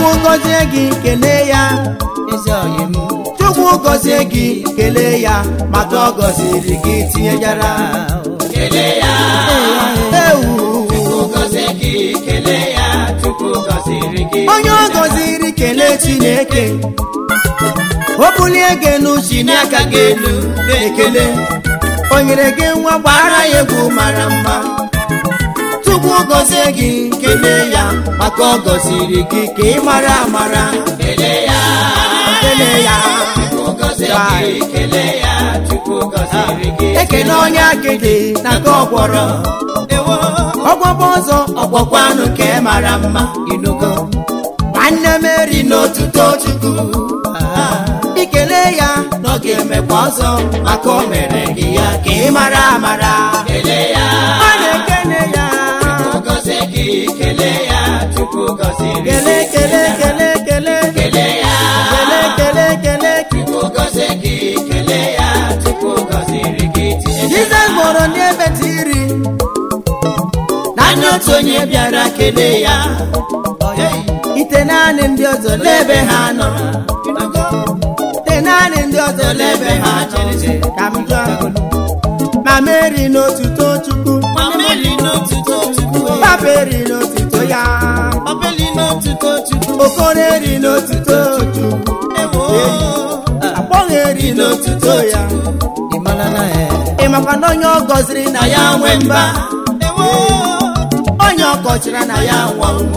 chukwu gọzie gị kelee ya ezi oyi m chukwu gọzie gị kelee ya maka ọ gọziri gị tinyejara kelee ya ewu chukwu gọzie gị kelee ya chukwu gọziri gị onye ọ gọziri kelee chineke o bulie gị elu chinie aka gị elu na-ekele o nyere gị nwa gbara ya egwu mara mma chukwu gọzie gị kelee ya maka ọ gọziri gị ka ị mara amara kelee ya kelee ya chukwu gọzie gị kelee ya chukwu gọziri gị ekele onye akịdị na nke ọgwọrọ ewo ọgwọbọ ọzọ ọgwọkwanụ ka ị mara mma inugo nwanne m eri n'otuto chukwu ikele ya na ọ ga-emekwa ọzọ maka o mere gị ya ka ị mara amara kelee ya ọ na-ekele ya chukwu gọzie gị kelee ya chukwu gọziri gị kele kele kele kele kelee ya kele kele kele chukwu gọzie gị kelee ya chukwu gọziri gị tinye jizọs mụrụ ndị ebe tiri naanị otu onye bịara kelee ya ite naanị ndị ọzọ n'ebe ha nọ ite naanị ndị ọzọ n'ebe ha nọ ka m jụọ ma meri n'otuto chukwu mameli n'otuto chukwu papa eri n'otuto ya mameli n'otuto chukwu okoro eri n'otuto chukwu ewo agbọghọ eri n'otuto ya ịmara na ya ị makwa na onye ọ gọziri na ya nwe mba ewo onye ọ kọchara na ya nwa ụmụ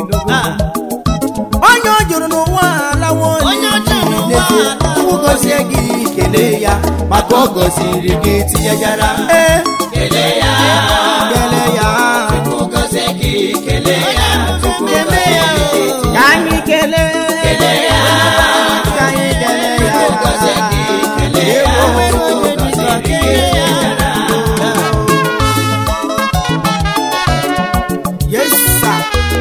onye ọ jụrụ n'ụwa alawo Onye ọ jụrụ n'ụwa alawo. Chukwu gọzie gị kelee ya maka ọ gọziri gị tinyejara ee kelee ya kelee ya chukwu gọzie gị kelee ya chukwu Kelee ya. gọzie gị ka anyị kelee kelee ya ka anyị kelee ya chukwu gọzie gị kelee ya chukwu gọziri gị Yes, sir.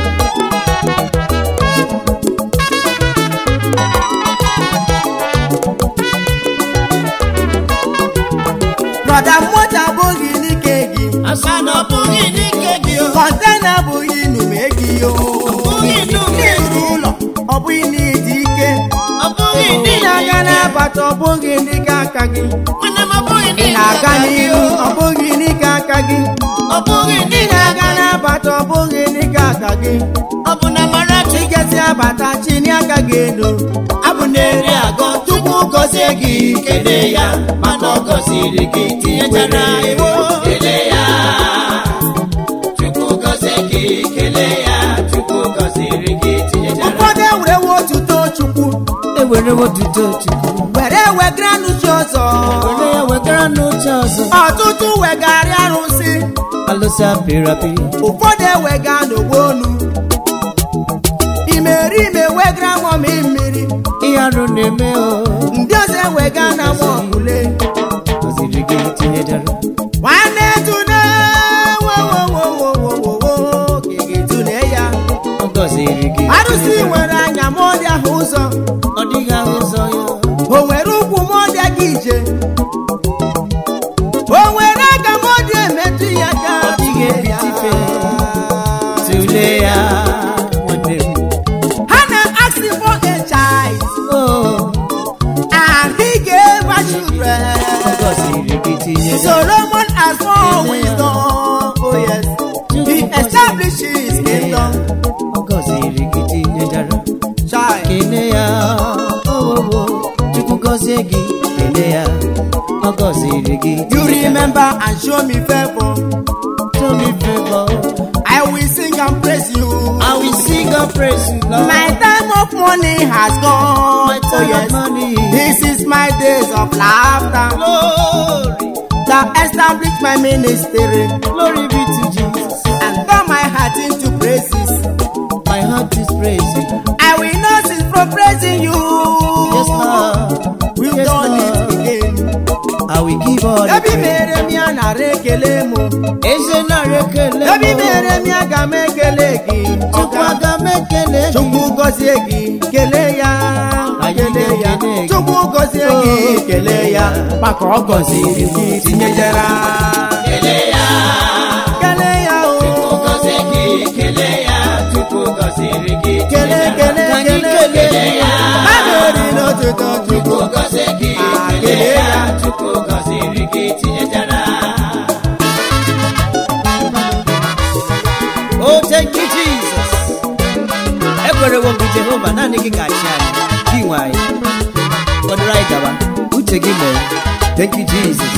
brọda moto abụghị n'ike gị asa na ọ bụghị n'ike gị o kọntena abụghị inume gị o bụghị inume n'ịrụ ụlọ ọ bụghị n'ịdị ike ọ bụghị ndị n'ike na-aga n'abata ọ bụghị n'ike aka gị nwanne m ọ bụghị ị n'ike na-aga gị n'ihu o. ọ bụghị n'ike aka gị ọ bụghị ndị n'ike na-aga n'abata ọ bụghị n'ike aka gị ọ bụ na mara chi igezi abata chini aka gị elu abụ na-eri agọ tupu gọzie gị kelee ya mana ọ gọziri gị tinyechara iwu kelee ya chukwu gọzie gị kelee ya chukwu gọziri gị tinyechara ụfọdụ ewerewo otuto chukwu ewere otuto chukwu were wegara n'uche ọzọ were ya wegara n'oche ọzọ ọtụtụ wegara arụsị alụsị apịrị apị ụfọdụ ewega n'ogbo onu imerime wegara mọmị mmiri ihe arụ na-eme o ndị ọzọ ewega na mọkule gọziri gị tinyechara nwanne tune wowowowowowowo ka ị ga-etune ya ọ gọziri gị arụsị tinyechara. nwere anya ma ọ dị ahụ ụzọ ọ dịghị ahụ ụzọ ya o nwere ụkwụ ma ọ dị aka ije o nwere aka ma ọ dị emetụ ya ka Ọ dịghị ebitife. tụlee ya nwanne m ha na-ask for a child o and he gave her children ọ gọziri gị tinyechara Solomon has more wisdom oh yes he established his kingdom ọ gọziri gị tinyechara child kele ya owowo chukwu gọzie gị kele ya ọ gọziri gị you remember and show me favour show me favor I will sing and praise you I will sing and praise you Lord my time of mourning has gone My oh time of yes money. this is my days of laughter glory that establish my ministry glory be to Jesus and turn my heart into praises my heart is praising I will not cease from praising you yes Lord we've yes done it Lord again I will give all the ebi praise mere m ya nara ekele m eze nara ekele m. ebi mere m ya ga m ekele gị chukwu ọga aga m ekele gị chukwu gọzie gị kelee ya Anyị kelee ya ga-ekele gị. chukwu gọzie gị Oh, kelee ya maka ọ gọziri gị tinyejere kele ya kelee ya chukwu o gọzie gị kele ya chukwu gọziri gị Kele, kele, ka gị ga-achị anyị gị nwe anyị fọdụrụ anyị gaba uche gị mere thank you jesus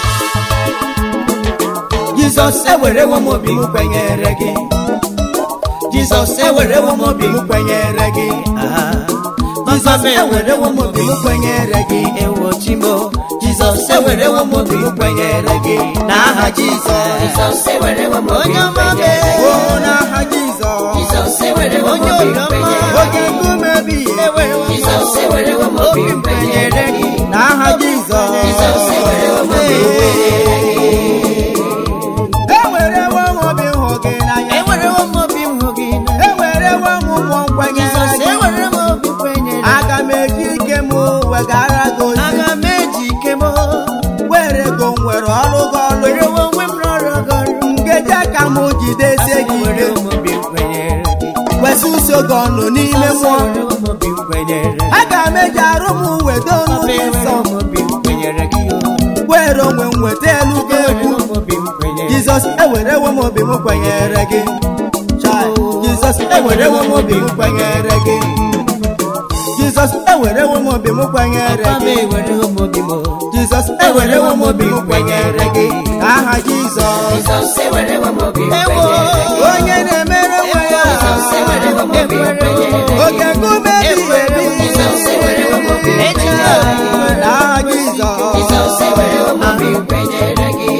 jizọs ewerewo m obi m kwenyere gị jizọs ewerewo m obi m kwenyere gị Ah. jizọs ewerewo m obi m kwenyere gị ewo chimo jizọs ewerewo m obi m kwenyere gị n'aha jizọs Jizọs ewerewo m obi onye m ọma kwenyere gị. o n'aha jizọs Jizọs ewerewo m onye obi m obiọma kwenyere oge gị. nkume ebighị ewerewo m Jizọs ewerewo m obi m kwenyere gị. n'aha jizọs Jizọs ewerewo m obi m kwenyere ewerewo m obi m hụ gị n'anya Ewerewo m obi m hụ gị n'anya. ewerewo m ụmụ nkwenyere Jizọs gị ewere m obi kwenyere gị. aga m eji ike m wegara gị ozi Aga m eji ike m were go nwere ọrụ gị ọrụ werewo onwe m rọrọ gị ọrụ. ngeji aka m jidesie gị ike Ewerewo m obi m kwenyere gị. wesị uso gị ọnụ n'ime Jizọs mmụọ ewerewo m obi m kwenyere gị. aga m eji arụ m wedo Papa n'ụdị nsọ ewerewo m obi m kwenyere gị o. were onwe m weta elu gị egwu Ewerewo m obi m kwenyere gị. jizọs ewerewo m obi m kwenyere gị Chai, jizọs ewerewo m obi m kwenyere gị jizọs ewerewo m obi m kwenyere Papa m gị ewerewo m obi m o. jizọs ewerewo m obi m kwenyere gị aha jizọs Jizọs ewerewo m obi m Ewo, kwenyere gị. onye na-emere nwe ya Jizọs ewerewo m obi m kwenyere gị. oge nkume ebighị ebi Jizọs ewerewo m obi m kwenyere gị. aha jizọs Jizọs ewerewo m obi m kwenyere gị.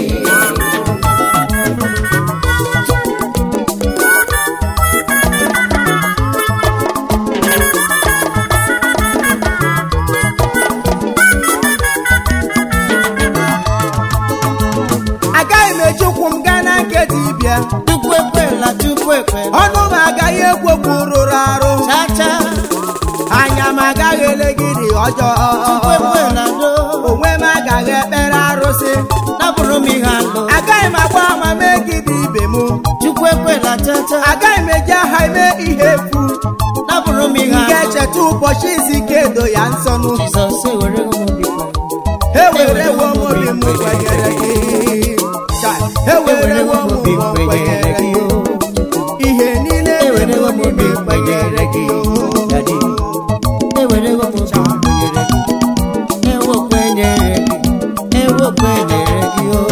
agaghị m eji ụkwụ m gaa na nke dibịa Tupu ekwela tupu ekwela. ọnụ m agaghị ekwu okwu rụrụ arụ Chacha. anya m agaghị elegide ọjọọ Tupu ekwela do. onwe m agaghị ekpere arụsị Napụrụ m ihe alụ. agaghị m agba ama megide ibe m Tupu ekwela chacha. agaghị m eji aha eme ihe efu Napụrụ m ihe m alụ. ga-echeta ụbọchị izu ike edo ya nsọnụ Jizọs ewerewo m obi kwenyere. ewerewo m obi m kwenyere gị Chai, ewerewo m obi m kwenyere gị ihe niile Ewerewo m obi m kwenyere gị Daddy. Ewerewo m obi m kwenyere gị. Ewo kwenyere gị. Ewo kwenyere gị o.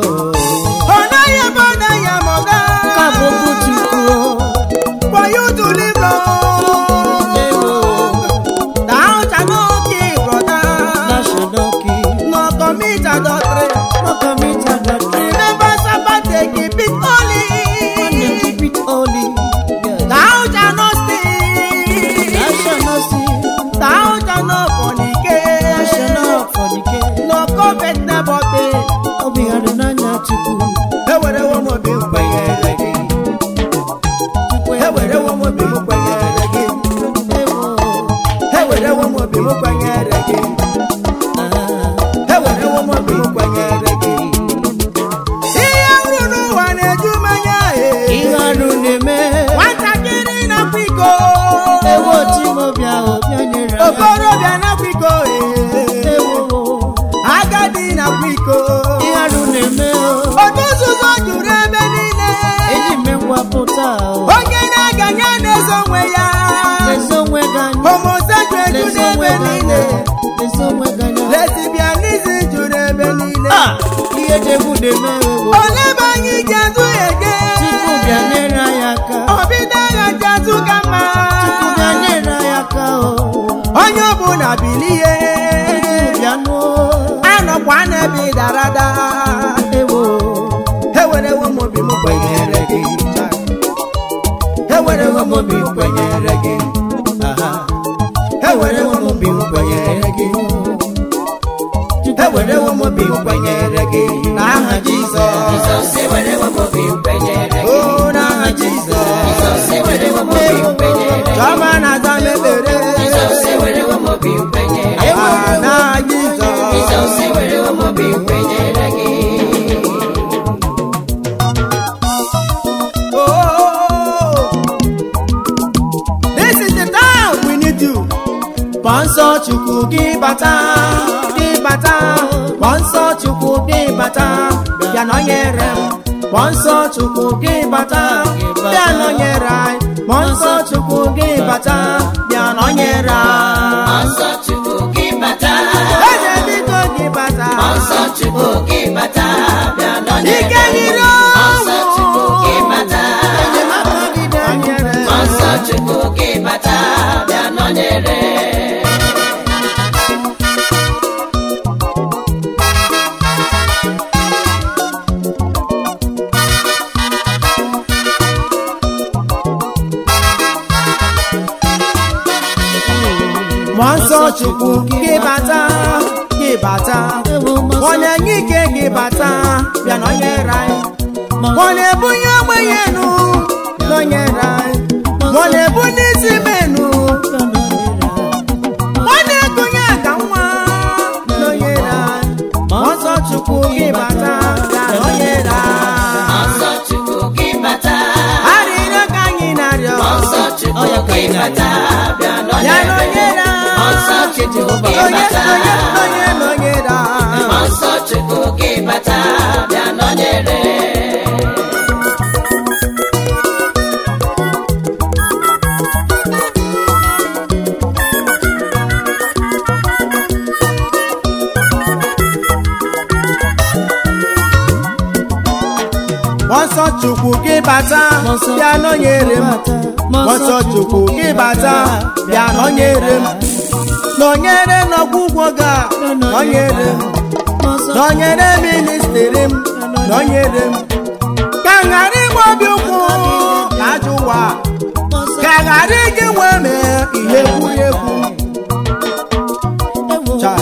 ọ naghị ebe ọ naghị amọga Ka bụ okwu Chukwu o. for you to live long Ewo. thou shalt not kill brother National king. no commit adultery No commit adultery. remember sabbath day keep it holy Only keep it holy. Yes. thou shalt not steal Thou shalt not steal. thou shalt not Thou fornicate shalt not fornicate. no covet nebọte Obi adịnanya Chukwu. ewerewo m obi m kwenyere gị Chukwu ewerewo m obi m kwenyere gị Ewo. ewerewo m obi m kwenyere gị Ah. ewerewo m obi m kwenyere gị ihe nrụ n'ụwa na-eju m anya ee. Ihe arụ na-eme. nwatakịrị na-akwa iko Ewo Timobia Obia nyere aka. okorobịa na-akwa iko ee. Ewo. agadi na-akwa iko Ihe arụ na-eme o. otu nzuzo juru ebe niile Eji mme ngwapụta o. onye na-aganye na-ezo onwe ya Lezi onwe gị anya. homoseksual juru Lezi onwe ebe gị niile anya. Lezi onwe gị anya. lesbianism juru ebe niile Ah! Ihe dị egwu na-eme ewo. ole ebe anyị ji azụ ege Chukwu bịa nyere anyị aka. ọbịda agha ji azụ ka mma Chukwu bịa nyere anyị aka o. onye ọbụla bilie Chukwu bịa nụọ. anọkwa n'ebe darada Ewo. ewerewo m obi m kwenyere gị ewerewo m obi m kwenyere gị Aha. ewerewo m obi m kwenyere gị ewerewo m obi m kwenyere gị n'aha jizọs Jizọs ewerewo m obi m kwenyere gị. o n'aha jizọs Jizọs ewerewo m obi m kwenyere gị. chọma na-aza m ekpere Jizọs ewerewo m obi m kwenyere gị. Aha, n'aha jizọs Jizọs ewerewo m obi m kwenyere gị. Oh, this is the time we need you. Mmụọ nsọ Chukwu gị bata, gị bata. Mmụọ nsọ Chukwu gị bata. Bịa nọnyere m, mmụọ nsọ chukwu gị bata bịa nọnyere anyị mmụọ nsọ chukwu gị bata bịa nọnyere anyị Nsọ Chukwu gị bata eze biko gị bata Nsọ Chukwu gị bata bịa nọnyere ike nyiri Nsọ Chukwu gị bata enyemaka gị danyere Nsọ Chukwu gị bata bịa nọnyere mmụọ nsọ chukwu gị bata gị bata ọ na-enye ike gị bata bịa nọnyere anyị ọ na-ebunye ogbenye enu nọnyere anyị ọ na-ebunye isi menu ọ na-egonye aka nwa nọnyere anyị mmụọ nsọ chukwu gị bata bịa nọnyere anyị Nsọ Chukwu gị bata arịrịọ ka anyị na-arịọ Nsọ Chukwu gị bata bịa ya nọnyere nọnyere Nsọ anyị Chukwu gị onye bata onye onye nọnyere anyị Nsọ Chukwu gị bata bịa nọnyere Mọsọ Chukwu gị bata bịa nọnyere m Mọsọ Chukwu gị bata bịa nọnyere m nọnyere n'ọgwụgwọ ga nọnyere m nọnyere ministiri m nọnyere m ka ghara ịgba obi ụkwụ na ajọ ụwa ka ghara iji nwe mee ihe egwuregwu Chai.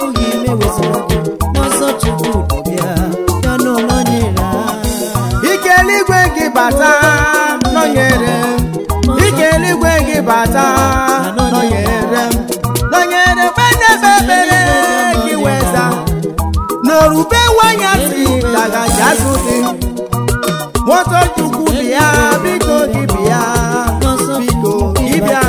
ike eluigwe gị bata nọnyere m ike eluigwe gị bata nọnyere m nọnyere kpedebe ekpere gị weza n'orube wanyasị dagajazụ dị moto chukwu bịa biko gị bịa biko gị bịa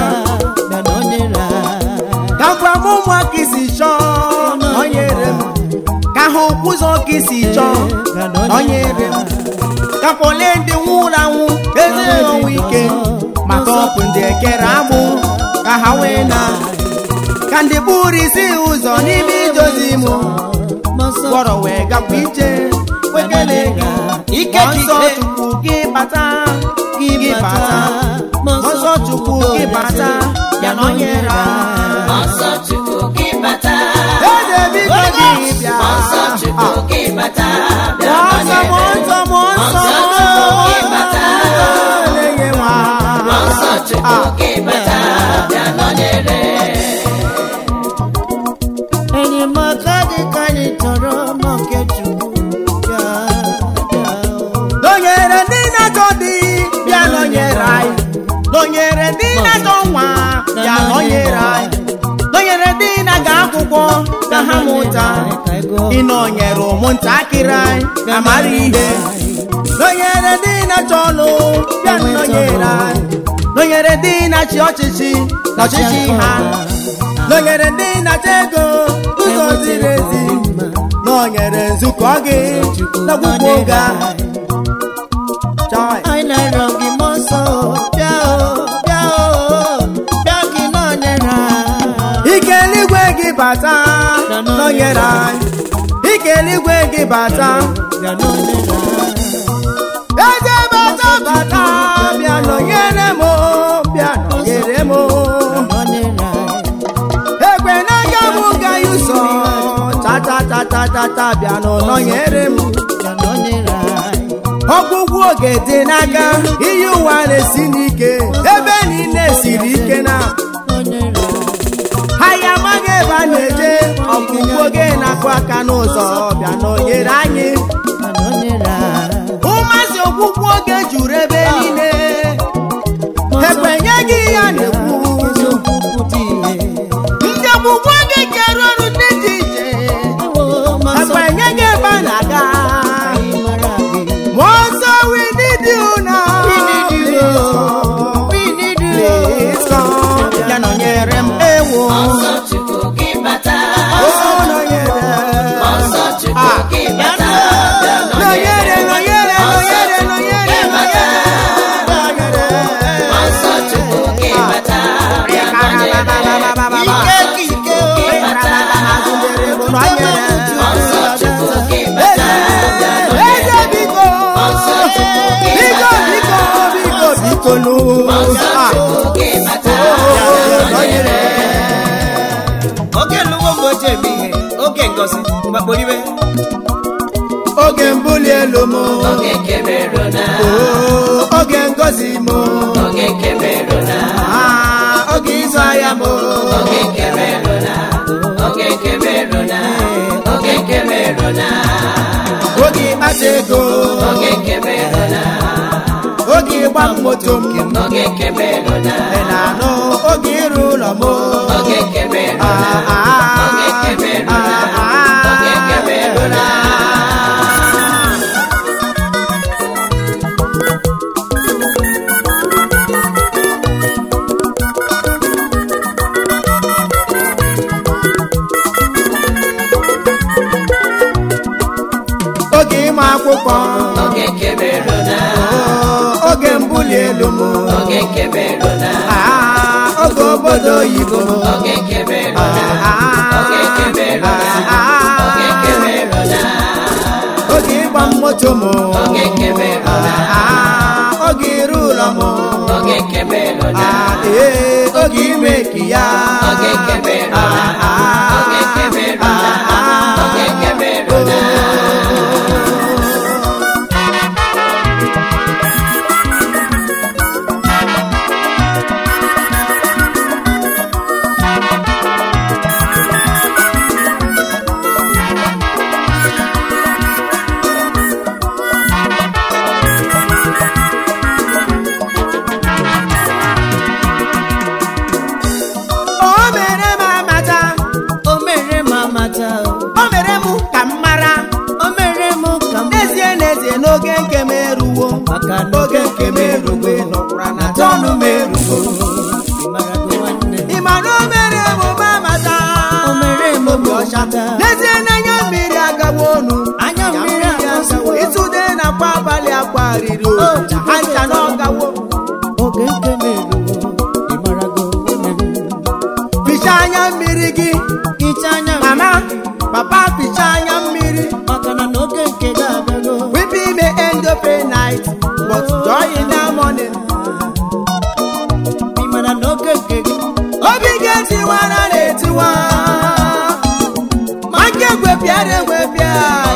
ka gwa m ụmụ ka isi chọọ nọnyere m ka ha okwu ụzọ ka isi chọọ nọnyere m ka kpọle ndị nwụrụ anwụ eze ọnwụ ike maka ọkụ ndị ekere agbụ ka ha wee na ka ndị kpụrụ isi ụzọ n'ime idozi m gwọrọ wee gakwa ije wekele gị ike nsọ chukwu gị bata gị bata nsọ chukwu gị bata ya nọnyere anyị. Nsọ Chukwu gị bata eze biko gị bịa Nsọ Chukwu gị bata bịa Mmụọ nsọ nọnyere mmụọ nsọ mmụọ nsọ Nsọ Chukwu gị bata na-enye nwa Nsọ Chukwu gị bata bịa nọnyere enyemaka dị ka anyị chọrọ n'oke chukwu bịa bịa nọnyere ndị na-achọ di bịa nọnyere anyị nọnyere ndị na-achọ nwa bịa nọnyere anyị nọnyere ndị na-aga akwụkwọ ka ha mụta ịnọnyere ụmụntakịrị anyị ka mara ihe nọnyere ndị na-achọ ọlụ bịa nọnyere anyị nọnyere ndị na-achị ọchịchị na ọchịchị ha nọnyere ndị na-achọ ego ụzọ ziri ezi nọnyere nzukọ gị n'ọgwụgwụ oge ahụ Chai. anyị na-arịọ gị mmụọ nsọ bịa o bịa o bịa ka ị nọnyere anyị. ike eluigwe gị bata nọnyere anyị ike eluigwe gị bata bịa nọnyere anyị. eze bata bata bịa nọnyere m o, bịa nọnyere m o. nọnyere anyị. ekwe n'aka m gaghị ụzọ tatatata bịa nụ nọnyere m bịa nọnyere anyị. ọgwụgwụ oge dị n'aka ihe ụwa na-esi n'ike ebe niile siri ike na nọnyere anyị. ha ya amaghị ebe a na-eje ọgwụgwụ oge na-akụ aka n'ụzọ bịa nọnyere anyị bịa nọnyere anyị. ụmasị okwukwu oge juru ebe niile ekwenye gị ya na-ekwu eziokwu pụta ihe. ndị okwukwu oge kere ọrụ dị iche iche Ewo, ma nsọ ekwenye gị ebe a na-aga anyị mara gị. ma ọsọ we need you now We need you, Please Lord. We need you, Please Lord. come. ya nọnyere m ewo Nsọ Chukwu gị bata o nọnyere Nsọ Chukwu gị bata bịa nọnyere nọnyere nọnyere nọnyere tonu Ah, oge bata nọnyere oge lụwo mgbe o ji eme ihe oge ngozi mgbakporibe oge mbuli elu m oge kemerona Oh, oge ngozi m oge kemerona Ah, oge ịzụ ahịa m oge kemerona oge kemerona oge kemerona oge ịkpata ego oge kemerona oge ịgba moto m oge kemerona ị na-anụ oge ịrụ ụlọ m oge kemerona Ah, ah, oge kemerona ah, ah. oge kemerona oge ịma akwụkwọ oge kemerona Oh, oge mbuli elu m oge kemerona Ah, oge obodo oyibo m oge kemerona oge kemerona oge kemerona oge ịgba moto m oge kemerona Ah, oge ịrụ ụlọ m oge kemerona Ah, ee, oge ime ka ya oge kemerona Ah, ah, oge kemerona ah, oge kemerona o mere m amata o mere m amata o mere m ka m mara o mere m ka m n'ezie n'ezie n'oge nke m eruwo maka na oge nke m erugo nọkwara na tọnụ m erugo ịmarago nwanne ị ma na o mere m m amata o mere m obi ọcha ọcha n'ezie n'anya mmiri agawa onu anya mmiri agawo ịtụde na kwa abalị akwa riri o ha ncha na ọgawo oge nke m eruwo ịmarago nwanne m ficha anya mmiri gị hicha anya mama papa ficha anya mmiri maka na n'oge nke gị abịago weeping may end of a night but joy in the morning ịmara n'oge nke gị obi ga-etiwara na-etiwa ma nke gwepịara egwepịa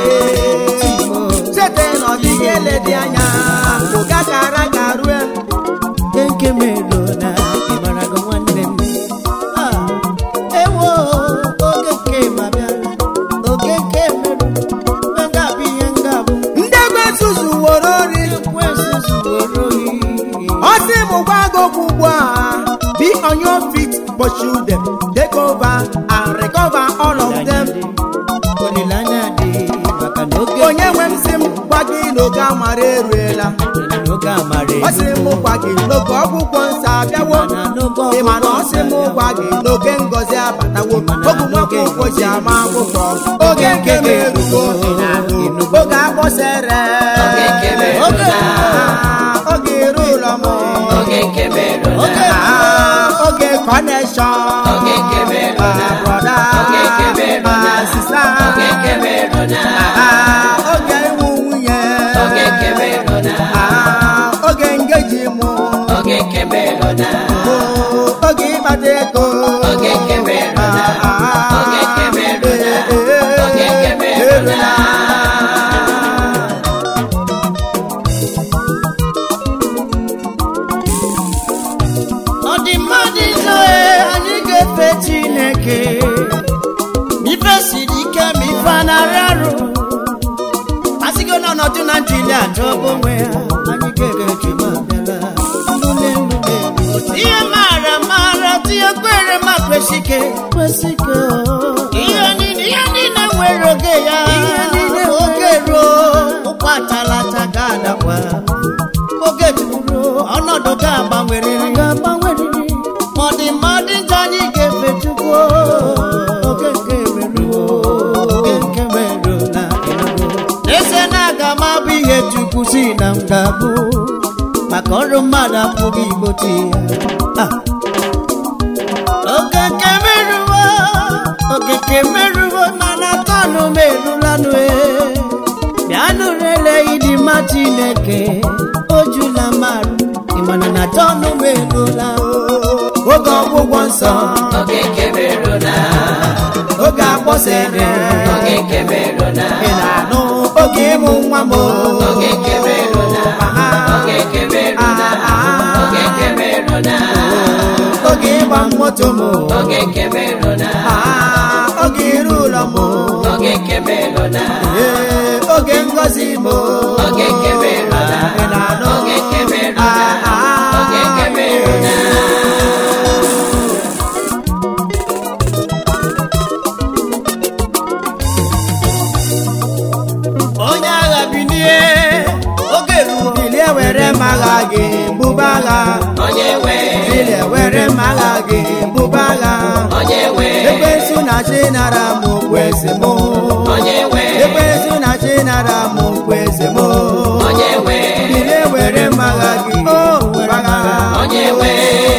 chete na ọdịghị eledi anya ụga kara ga rue oge nke m eruo na ịmarago nwanne m Ah, ewo oge nke m abịala oge nke m merụ nga bụ ihe nga bụ ndị egbe suzu woro ori ekwensu zuworo ohi ọ sị m gwa gị okwu ugbu a be on your feet pursue them take over and recover all of them olileanya dị maka na oge onye nwe m si m gwa gị n'oge amara eruela n'oge amara ọ sị m gwa gị n'oge ọgwụgwọ nsọ abịawo mana n'oge ị ma na ọ sị m gwa gị n'oge ngọzi abatawo oge nwoke ụkwụ ji ama akwụkwọ oge nke m erugo oge akpọsere Oge nke m erugo. Ah, oge iru ụlọ m oge kemerona Ah, oge kọneshọn oge kemerona brọda oge kemerona sista oge kemerona Ah, oge ịmụ nwunye oge kemerona Ah, oge ngeji mụ oge kemerona Oh, oge ịkpata ego oge kemerona Ah, oge kemerona eh, eh, oge kemerona ọ dị mmadụ izoe anyị ga-efe chineke ife siri ike ma ife anarị arụ asịgo n'ọnọdụ na njili achọbụ onwe ya anyị ga-efe chuma bịala lule lule ihe maara maara tinye kwere ma kwesike kwesike ihe niile ihe niile nwere oge ya ihe niile oge ruo ụkwa talata ga-adakwa oge juru ọnọdụ ga-agbanwerịrị ga-agbanwerịrị ma ọ dị mmadụ njọ anyị ga-efe chukwu oge nke meruo oge nke meruo na eze na-aga m abụ ihe chukwu si na m ga-abụ maka ọrụ mmadụ apụghị igbochi ya Ah. oge nke meruo oge nke meruo mana tọnụ m erulanụ e bịanụ rele ịdị mma chineke o jula marụ mana na tọnụ m elola oge ọgwụgwọ nsọ oge kebere na oge akpọsere oge kebere na ị na-anụ oge ịmụ nwa m oge kebere na oge kebere na oge kebere na oge ịgba moto m oge kebere na Ah, oge iru ụlọ m oge kebere na Ee, oge ngozi m oge kebere na ị na-anụ oge kebere na Ah, ah, oge kebere na onye agha bilie oge ruru bilie were m agha gị buba agha onye nwe bilie were m agha gị buba agha onye nwe ekwensu na chi nara m okpueze m onye nwe ekwensu na chi nara m okpueze m onye nwe bilie were m agha gị o were agha onye nwe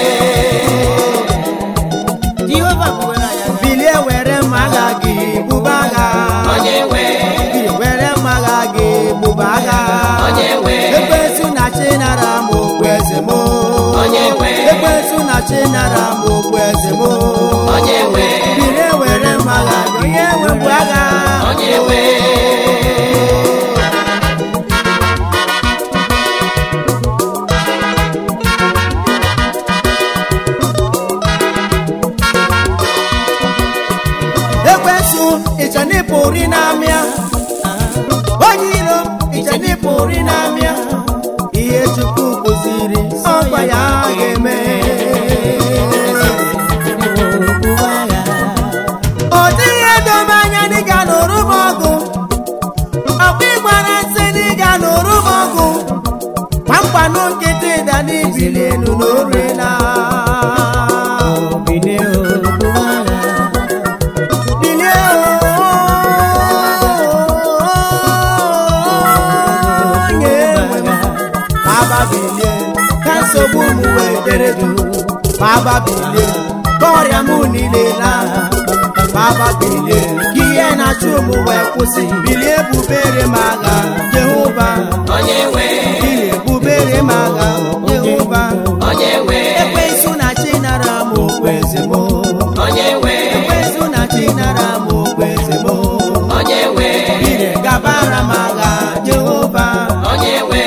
jehova bụwere ya bilie were m agha gị buba agha onye nwe bilie were m agha gị buba agha onye nwe ekwensu na chi nara m okpueze m onye nwe ekwensu na chi nara m okpueze m onye nwe bilie were m agha gị onye nwebụ agha onye nwe ekwensu ịchanipụri n'amịa onye iro ịchanipụri n'amịa ihe chukwu kụziri ọgwa ya ga-eme ọ dịghị edobe anya dịga n'oru m ọgụ ọkwa ịgbara nsị dịga n'oru m ọgụ kpamkpanụ nkịtị da n'ibili elu n'orela bilie onye nwe m baba bilie ka nsogbu m wee dere du baba bilie ka ọrịa m niile laa baba bilie ka ihe na-achụ m wee kwụsị bilie bubere m agha jehova onye nwe bilie bubere m agha jehova onye nwe ekwensu na chi nara m okpueze m onye nwe ekwensu na chi nara m okpueze m onye nwe bilie gabara m agha jehova onye nwe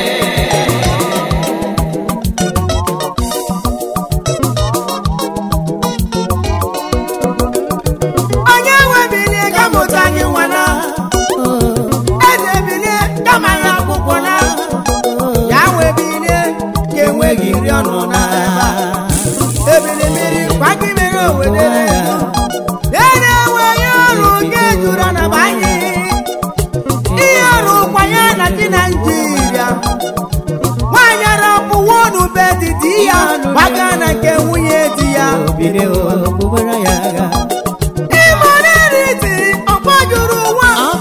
onye nwe bilie ga mụta gị nwana eze bilie kama ya akwụkwọ na ya nwe bilie ka enweghị nri ọnụ na ebili mmiri kwa gị mere owedere ere enweghị ọrụ nke juru na banye ihe ọrụ kwa ya na dị naijiria nwaanyị arapụwo n'ube dị di ya gbaga na nke nwunye di ya ịmụrịrịtị ọgbajuru ụwa